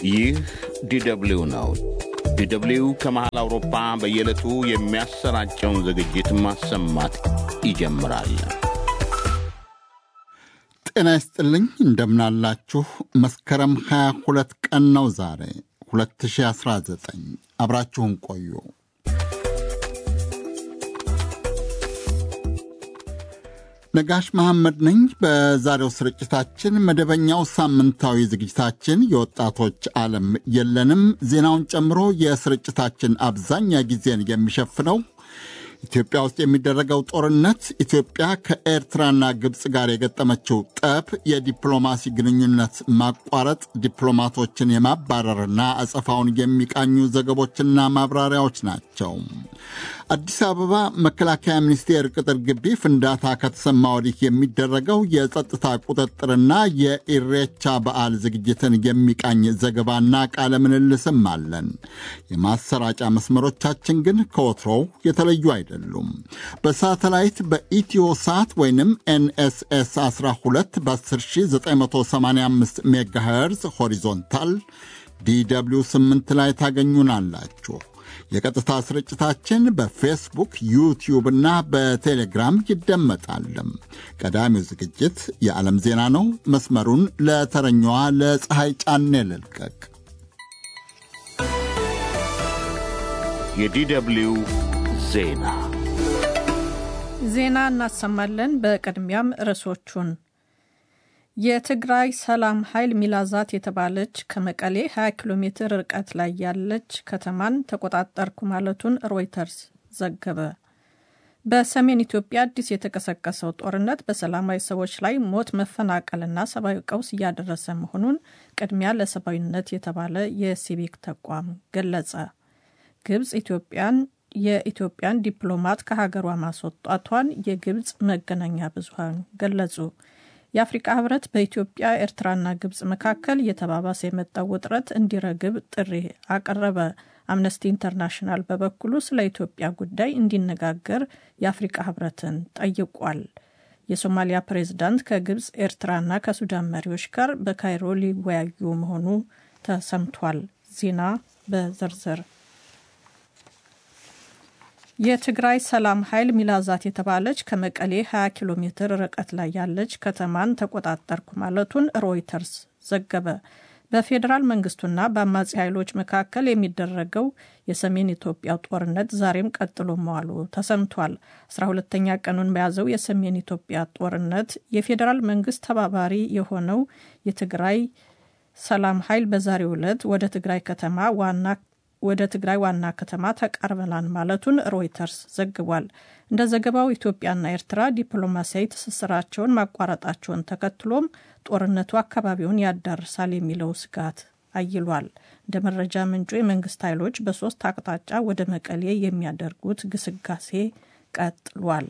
ይህ ዲደብሊው ነው። ዲደብሊው ከመሃል አውሮፓ በየዕለቱ የሚያሰራጨውን ዝግጅት ማሰማት ይጀምራል። ጤና ይስጥልኝ፣ እንደምናላችሁ። መስከረም 22 ቀን ነው ዛሬ 2019። አብራችሁን ቆዩ። ነጋሽ መሐመድ ነኝ። በዛሬው ስርጭታችን መደበኛው ሳምንታዊ ዝግጅታችን የወጣቶች ዓለም የለንም ዜናውን ጨምሮ የስርጭታችን አብዛኛ ጊዜን የሚሸፍነው ኢትዮጵያ ውስጥ የሚደረገው ጦርነት፣ ኢትዮጵያ ከኤርትራና ግብፅ ጋር የገጠመችው ጠብ፣ የዲፕሎማሲ ግንኙነት ማቋረጥ፣ ዲፕሎማቶችን የማባረርና አጸፋውን የሚቃኙ ዘገቦችና ማብራሪያዎች ናቸው። አዲስ አበባ መከላከያ ሚኒስቴር ቅጥር ግቢ ፍንዳታ ከተሰማ ወዲህ የሚደረገው የጸጥታ ቁጥጥርና የኢሬቻ በዓል ዝግጅትን የሚቃኝ ዘገባና ቃለ ምልልስም አለን። የማሰራጫ መስመሮቻችን ግን ከወትሮው የተለዩ አይደሉም። በሳተላይት በኢትዮ ሳት ወይንም ኤንኤስኤስ 12 በ10985 ሜጋሄርዝ ሆሪዞንታል ዲw 8 ላይ ታገኙናላችሁ። የቀጥታ ስርጭታችን በፌስቡክ ዩቲዩብ እና በቴሌግራም ይደመጣል። ቀዳሚው ዝግጅት የዓለም ዜና ነው። መስመሩን ለተረኛዋ ለፀሐይ ጫኔ ልልቀቅ። የዲደብሊው ዜና ዜና እናሰማለን። በቅድሚያም ርዕሶቹን የትግራይ ሰላም ኃይል ሚላዛት የተባለች ከመቀሌ 20 ኪሎ ሜትር ርቀት ላይ ያለች ከተማን ተቆጣጠርኩ ማለቱን ሮይተርስ ዘገበ። በሰሜን ኢትዮጵያ አዲስ የተቀሰቀሰው ጦርነት በሰላማዊ ሰዎች ላይ ሞት፣ መፈናቀልና ሰብአዊ ቀውስ እያደረሰ መሆኑን ቅድሚያ ለሰብአዊነት የተባለ የሲቪክ ተቋም ገለጸ። ግብፅ ኢትዮጵያን የኢትዮጵያን ዲፕሎማት ከሀገሯ ማስወጣቷን የግብፅ መገናኛ ብዙሃን ገለጹ። የአፍሪቃ ህብረት በኢትዮጵያ ኤርትራና ግብፅ መካከል እየተባባሰ የመጣው ውጥረት እንዲረግብ ጥሪ አቀረበ። አምነስቲ ኢንተርናሽናል በበኩሉ ስለ ኢትዮጵያ ጉዳይ እንዲነጋገር የአፍሪቃ ህብረትን ጠይቋል። የሶማሊያ ፕሬዝዳንት ከግብፅ ኤርትራና ከሱዳን መሪዎች ጋር በካይሮ ሊወያዩ መሆኑ ተሰምቷል። ዜና በዝርዝር የትግራይ ሰላም ኃይል ሚላዛት የተባለች ከመቀሌ 20 ኪሎ ሜትር ርቀት ላይ ያለች ከተማን ተቆጣጠርኩ ማለቱን ሮይተርስ ዘገበ። በፌዴራል መንግስቱና በአማጺ ኃይሎች መካከል የሚደረገው የሰሜን ኢትዮጵያ ጦርነት ዛሬም ቀጥሎ መዋሉ ተሰምቷል። አስራ ሁለተኛ ቀኑን በያዘው የሰሜን ኢትዮጵያ ጦርነት የፌዴራል መንግስት ተባባሪ የሆነው የትግራይ ሰላም ኃይል በዛሬው ዕለት ወደ ትግራይ ከተማ ዋና ወደ ትግራይ ዋና ከተማ ተቃርበናል ማለቱን ሮይተርስ ዘግቧል። እንደ ዘገባው ኢትዮጵያና ኤርትራ ዲፕሎማሲያዊ ትስስራቸውን ማቋረጣቸውን ተከትሎም ጦርነቱ አካባቢውን ያዳርሳል የሚለው ስጋት አይሏል። እንደ መረጃ ምንጩ የመንግስት ኃይሎች በሶስት አቅጣጫ ወደ መቀሌ የሚያደርጉት ግስጋሴ ቀጥሏል።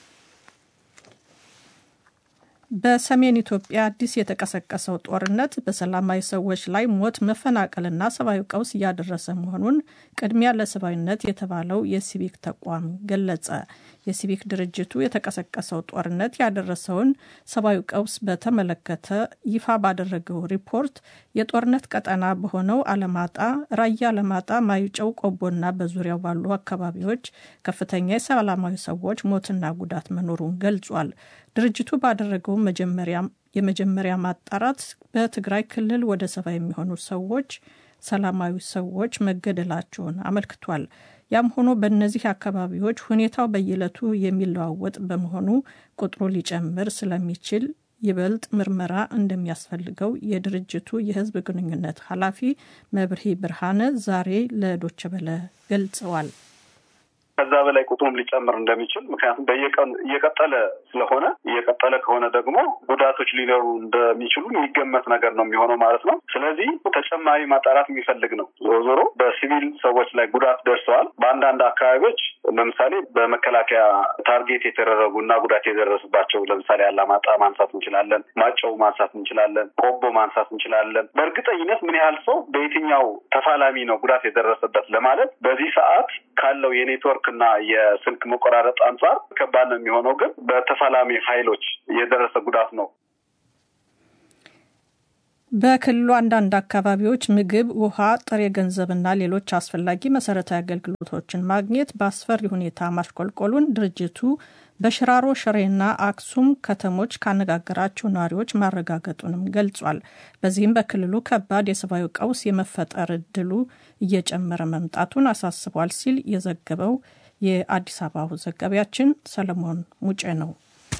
በሰሜን ኢትዮጵያ አዲስ የተቀሰቀሰው ጦርነት በሰላማዊ ሰዎች ላይ ሞት፣ መፈናቀልና ሰብአዊ ቀውስ እያደረሰ መሆኑን ቅድሚያ ለሰብአዊነት የተባለው የሲቪክ ተቋም ገለጸ። የሲቪክ ድርጅቱ የተቀሰቀሰው ጦርነት ያደረሰውን ሰብአዊ ቀውስ በተመለከተ ይፋ ባደረገው ሪፖርት የጦርነት ቀጠና በሆነው አለማጣ፣ ራያ አለማጣ፣ ማይጨው፣ ቆቦና በዙሪያው ባሉ አካባቢዎች ከፍተኛ የሰላማዊ ሰዎች ሞትና ጉዳት መኖሩን ገልጿል። ድርጅቱ ባደረገው የመጀመሪያ ማጣራት በትግራይ ክልል ወደ ሰባ የሚሆኑ ሰዎች ሰላማዊ ሰዎች መገደላቸውን አመልክቷል። ያም ሆኖ በእነዚህ አካባቢዎች ሁኔታው በየዕለቱ የሚለዋወጥ በመሆኑ ቁጥሩ ሊጨምር ስለሚችል ይበልጥ ምርመራ እንደሚያስፈልገው የድርጅቱ የሕዝብ ግንኙነት ኃላፊ መብርሂ ብርሃነ ዛሬ ለዶቸ በለ ገልጸዋል። ከዛ በላይ ቁጥሩም ሊጨምር እንደሚችል ምክንያቱም በየቀኑ እየቀጠለ ስለሆነ እየቀጠለ ከሆነ ደግሞ ጉዳቶች ሊኖሩ እንደሚችሉ የሚገመት ነገር ነው የሚሆነው ማለት ነው። ስለዚህ ተጨማሪ ማጣራት የሚፈልግ ነው። ዞሮ ዞሮ በሲቪል ሰዎች ላይ ጉዳት ደርሰዋል። በአንዳንድ አካባቢዎች ለምሳሌ በመከላከያ ታርጌት የተደረጉ እና ጉዳት የደረሰባቸው ለምሳሌ አላማጣ ማንሳት እንችላለን፣ ማጨው ማንሳት እንችላለን፣ ቆቦ ማንሳት እንችላለን። በእርግጠኝነት ምን ያህል ሰው በየትኛው ተፋላሚ ነው ጉዳት የደረሰበት ለማለት በዚህ ሰዓት ካለው የኔትወርክ እና የስልክ መቆራረጥ አንጻር ከባድ ነው የሚሆነው። ግን በተፋላሚ ኃይሎች የደረሰ ጉዳት ነው። በክልሉ አንዳንድ አካባቢዎች ምግብ፣ ውሃ፣ ጥሬ ገንዘብና ሌሎች አስፈላጊ መሰረታዊ አገልግሎቶችን ማግኘት በአስፈሪ ሁኔታ ማሽቆልቆሉን ድርጅቱ በሽራሮ ሽሬና አክሱም ከተሞች ካነጋገራቸው ነዋሪዎች ማረጋገጡንም ገልጿል። በዚህም በክልሉ ከባድ የሰብአዊ ቀውስ የመፈጠር እድሉ እየጨመረ መምጣቱን አሳስቧል ሲል የዘገበው የአዲስ አበባው ዘጋቢያችን ሰለሞን ሙጬ ነው።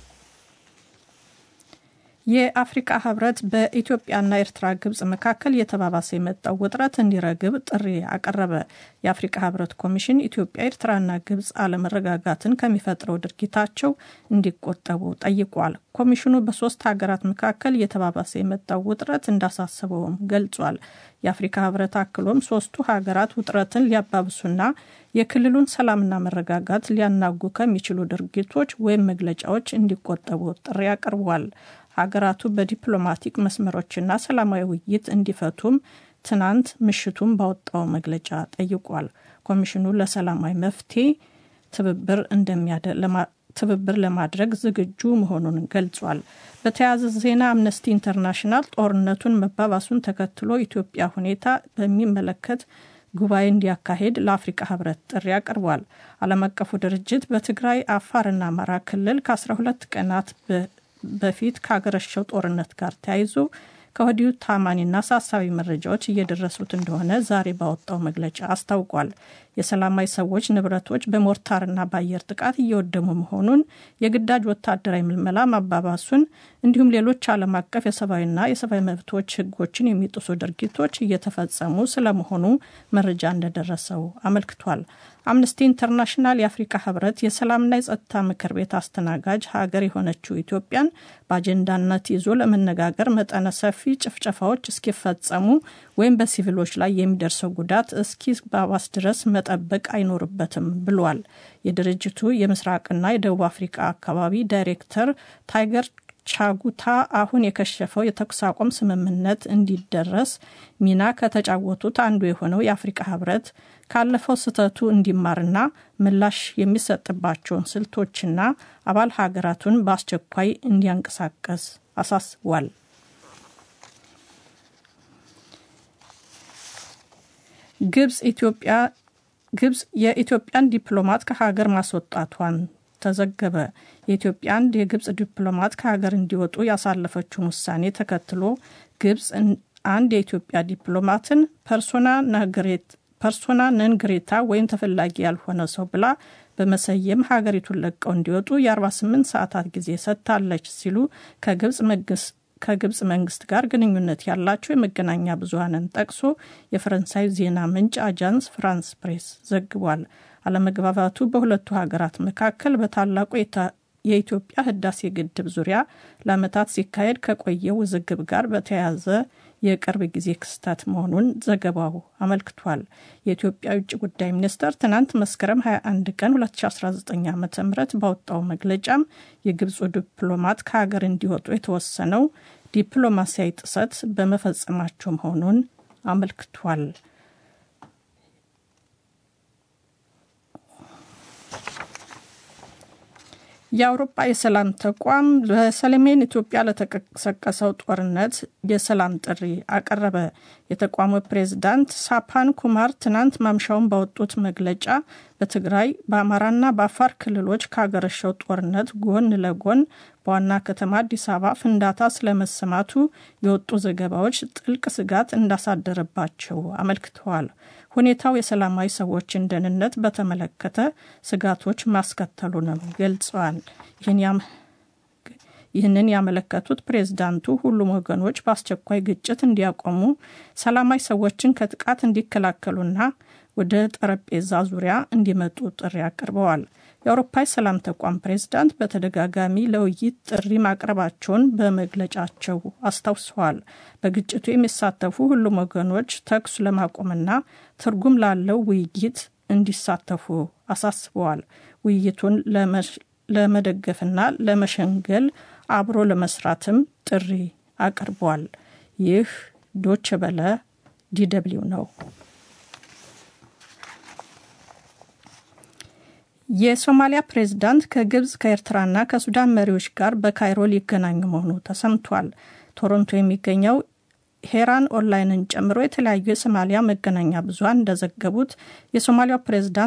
የአፍሪካ ህብረት በኢትዮጵያና ኤርትራ፣ ግብጽ መካከል የተባባሰ የመጣው ውጥረት እንዲረግብ ጥሪ አቀረበ። የአፍሪካ ህብረት ኮሚሽን ኢትዮጵያ፣ ኤርትራና ግብጽ አለመረጋጋትን ከሚፈጥረው ድርጊታቸው እንዲቆጠቡ ጠይቋል። ኮሚሽኑ በሶስት ሀገራት መካከል የተባባሰ የመጣው ውጥረት እንዳሳሰበውም ገልጿል። የአፍሪካ ህብረት አክሎም ሶስቱ ሀገራት ውጥረትን ሊያባብሱና የክልሉን ሰላምና መረጋጋት ሊያናጉ ከሚችሉ ድርጊቶች ወይም መግለጫዎች እንዲቆጠቡ ጥሪ አቅርቧል። ሀገራቱ በዲፕሎማቲክ መስመሮችና ሰላማዊ ውይይት እንዲፈቱም ትናንት ምሽቱም ባወጣው መግለጫ ጠይቋል። ኮሚሽኑ ለሰላማዊ መፍትሄ ትብብር ትብብር ለማድረግ ዝግጁ መሆኑን ገልጿል። በተያያዘ ዜና አምነስቲ ኢንተርናሽናል ጦርነቱን መባባሱን ተከትሎ ኢትዮጵያ ሁኔታ በሚመለከት ጉባኤ እንዲያካሄድ ለአፍሪካ ህብረት ጥሪ አቅርቧል። ዓለም አቀፉ ድርጅት በትግራይ አፋርና አማራ ክልል ከ12 ቀናት በፊት ካገረሸው ጦርነት ጋር ተያይዞ ከወዲሁ ታማኒና አሳሳቢ መረጃዎች እየደረሱት እንደሆነ ዛሬ ባወጣው መግለጫ አስታውቋል። የሰላማዊ ሰዎች ንብረቶች በሞርታርና በአየር ጥቃት እየወደሙ መሆኑን፣ የግዳጅ ወታደራዊ ምልመላ ማባባሱን እንዲሁም ሌሎች ዓለም አቀፍ የሰብአዊና የሰብአዊ መብቶች ህጎችን የሚጥሱ ድርጊቶች እየተፈጸሙ ስለመሆኑ መረጃ እንደደረሰው አመልክቷል። አምነስቲ ኢንተርናሽናል የአፍሪካ ህብረት የሰላምና የጸጥታ ምክር ቤት አስተናጋጅ ሀገር የሆነችው ኢትዮጵያን በአጀንዳነት ይዞ ለመነጋገር መጠነ ሰፊ ጭፍጨፋዎች እስኪፈጸሙ ወይም በሲቪሎች ላይ የሚደርሰው ጉዳት እስኪባባስ ድረስ መጠበቅ አይኖርበትም ብሏል። የድርጅቱ የምስራቅና የደቡብ አፍሪካ አካባቢ ዳይሬክተር ታይገር ቻጉታ አሁን የከሸፈው የተኩስ አቁም ስምምነት እንዲደረስ ሚና ከተጫወቱት አንዱ የሆነው የአፍሪካ ህብረት ካለፈው ስህተቱ እንዲማርና ምላሽ የሚሰጥባቸውን ስልቶችና አባል ሀገራቱን በአስቸኳይ እንዲያንቀሳቀስ አሳስቧል። ግብጽ ኢትዮጵያ ግብጽ የኢትዮጵያን ዲፕሎማት ከሀገር ማስወጣቷን ተዘገበ። የኢትዮጵያ አንድ የግብጽ ዲፕሎማት ከሀገር እንዲወጡ ያሳለፈችውን ውሳኔ ተከትሎ ግብጽ አንድ የኢትዮጵያ ዲፕሎማትን ፐርሶና ነግሬት ፐርሶና ነንግሬታ ወይም ተፈላጊ ያልሆነ ሰው ብላ በመሰየም ሀገሪቱን ለቀው እንዲወጡ የ48 ሰዓታት ጊዜ ሰጥታለች ሲሉ ከግብጽ መንግስት ከግብጽ መንግስት ጋር ግንኙነት ያላቸው የመገናኛ ብዙኃንን ጠቅሶ የፈረንሳይ ዜና ምንጭ አጃንስ ፍራንስ ፕሬስ ዘግቧል። አለመግባባቱ በሁለቱ ሀገራት መካከል በታላቁ የኢትዮጵያ ህዳሴ ግድብ ዙሪያ ለዓመታት ሲካሄድ ከቆየው ውዝግብ ጋር በተያያዘ የቅርብ ጊዜ ክስተት መሆኑን ዘገባው አመልክቷል። የኢትዮጵያ የውጭ ጉዳይ ሚኒስቴር ትናንት መስከረም 21 ቀን 2019 ዓ ም ባወጣው መግለጫም የግብፁ ዲፕሎማት ከሀገር እንዲወጡ የተወሰነው ዲፕሎማሲያዊ ጥሰት በመፈጸማቸው መሆኑን አመልክቷል። የአውሮፓ የሰላም ተቋም በሰሜን ኢትዮጵያ ለተቀሰቀሰው ጦርነት የሰላም ጥሪ አቀረበ። የተቋሙ ፕሬዝዳንት ሳፓን ኩማር ትናንት ማምሻውን ባወጡት መግለጫ በትግራይ በአማራና በአፋር ክልሎች ካገረሸው ጦርነት ጎን ለጎን በዋና ከተማ አዲስ አበባ ፍንዳታ ስለመሰማቱ የወጡ ዘገባዎች ጥልቅ ስጋት እንዳሳደረባቸው አመልክተዋል። ሁኔታው የሰላማዊ ሰዎችን ደህንነት በተመለከተ ስጋቶች ማስከተሉንም ገልጸዋል። ይህንን ያመለከቱት ፕሬዝዳንቱ ሁሉም ወገኖች በአስቸኳይ ግጭት እንዲያቆሙ፣ ሰላማዊ ሰዎችን ከጥቃት እንዲከላከሉና ወደ ጠረጴዛ ዙሪያ እንዲመጡ ጥሪ አቅርበዋል። የአውሮፓ የሰላም ተቋም ፕሬዝዳንት በተደጋጋሚ ለውይይት ጥሪ ማቅረባቸውን በመግለጫቸው አስታውሰዋል። በግጭቱ የሚሳተፉ ሁሉም ወገኖች ተኩስ ለማቆምና ትርጉም ላለው ውይይት እንዲሳተፉ አሳስበዋል። ውይይቱን ለመደገፍና ለመሸንገል አብሮ ለመስራትም ጥሪ አቅርቧል። ይህ ዶች በለ ዲደብሊው ነው። የሶማሊያ ፕሬዝዳንት ከግብጽ ከኤርትራና ከሱዳን መሪዎች ጋር በካይሮ ሊገናኙ መሆኑ ተሰምቷል። ቶሮንቶ የሚገኘው ሄራን ኦንላይንን ጨምሮ የተለያዩ የሶማሊያ መገናኛ ብዙኃን እንደዘገቡት የሶማሊያው ፕሬዝዳንት